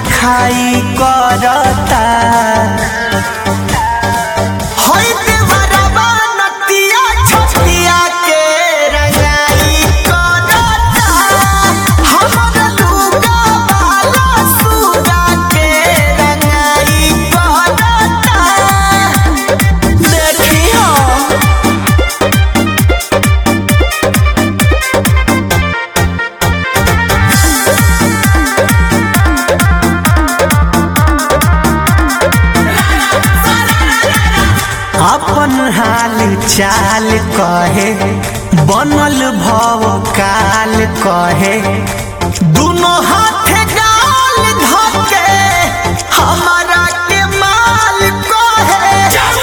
खाई करता होई देवरबा नतिया छतिया के रंगाई करता हमर लुगा वाला सुगा के रंगाई करता देखी हो अपन हाल चाल कहे बनल भव काल कहे दुनो हाथ गाल धके हमारा के माल कहे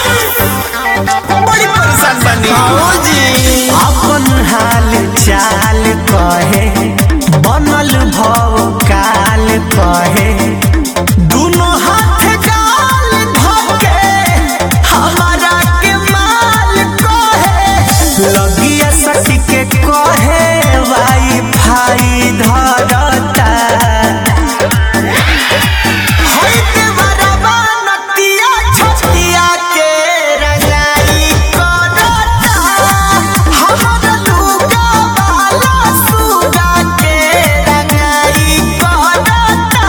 बड़ी परेशान बनी जी अपन हाल चाल कहे बनल भव काल कहे दुनो हाथ गाल धके हमारा के माल कहे लगिया सटी के कहे वाई फाई धरता होई देवरबा नतिया छतिया के रंगाई करता हमर लुगा वाला सुगा के रंगाई करता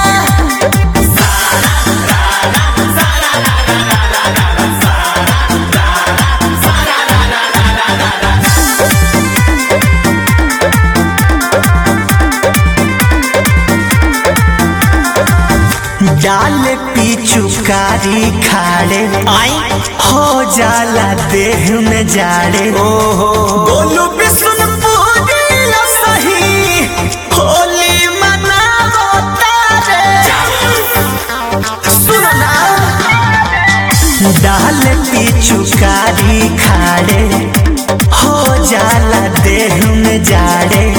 डाल पिचुकारी खाड़े आई हो जाला देह में जाड़े ओहो बोलू बिशुनपुरी सही होली मनावो तारे सुनना डाल पिचुकारी खाड़े हो जाला देह में जाड़े